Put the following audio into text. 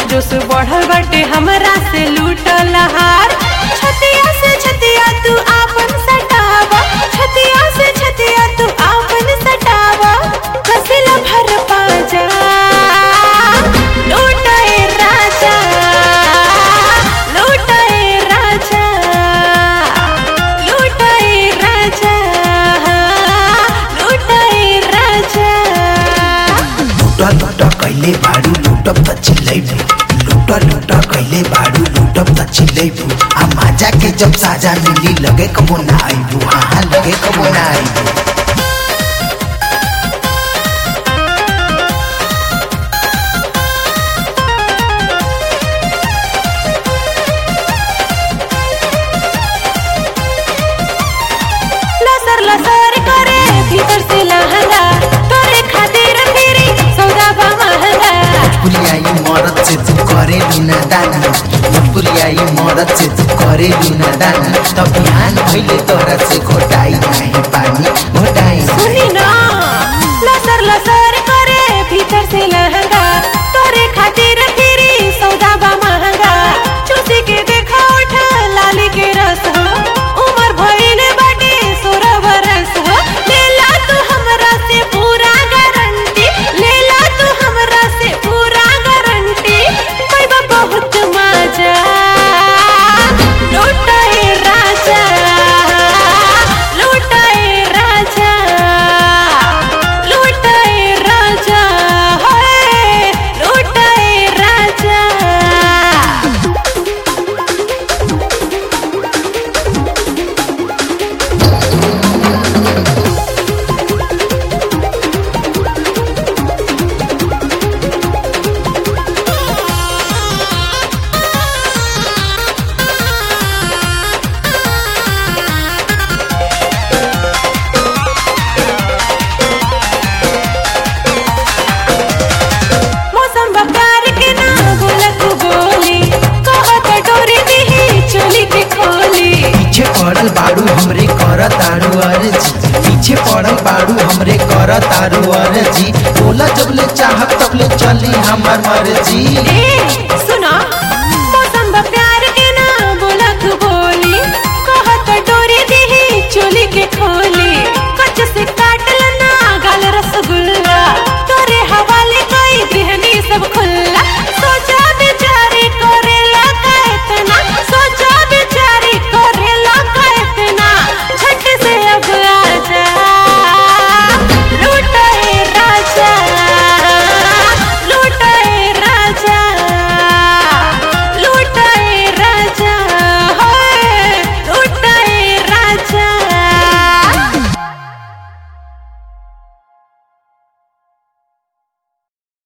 जोश बढ़ल बाटे हमरा से लूटल हार छतिया से छतिया तू आपन सटावा छतिया से छतिया तू आपन सटावा कसिला भर पाजा लूटाए राजा लूटाए राजा लूटाए राजा लूटाए राजा लुटा लुटा कैले बाडू लुटप त चिल्लैबू लुटा लुटा कैले बाडू लुटप त चिल्लैबू आ माजा के जब साजा मिली लगे कबो ना आइबू हाँ हाँ लगे कबो ना आइबू लसर लसर करे भीतर से लहंगा तोरे खातिर फिरी सौदा बा महंगा पुलियाई मरद से तू करे लुना दाना पुलियाई मरद से तू करे लुना दाना तब बिहान भइले तोरा से घोटाई नाही पानी घोटाई सुनी ना लसर लसर करे भीतर से लहंगा तोरे खातिर फिरी सौदा बा महंगा चूसी के देखा उठा लाली के रस हो उमर भइले बाटे सोलह बरस हो लेला तू हमरा से पूरा गारंटी लेला तू हमरा से पूरा गारंटी पैबा बहुत मजा लूटाए राजा लूटाए राजा लूटाए राजा होए लूटाए राजा मौसम बकार के ना बोलत बोली कहत डोरी दिही चोली के खोली पीछे पड़ल बाड़ू हमरे कर तारू अर्जी पीछे पड़ल बाड़ू हमरे कर तारू अर्जी बोला जबले चाहत तबले चली हमर मर्जी ए सुन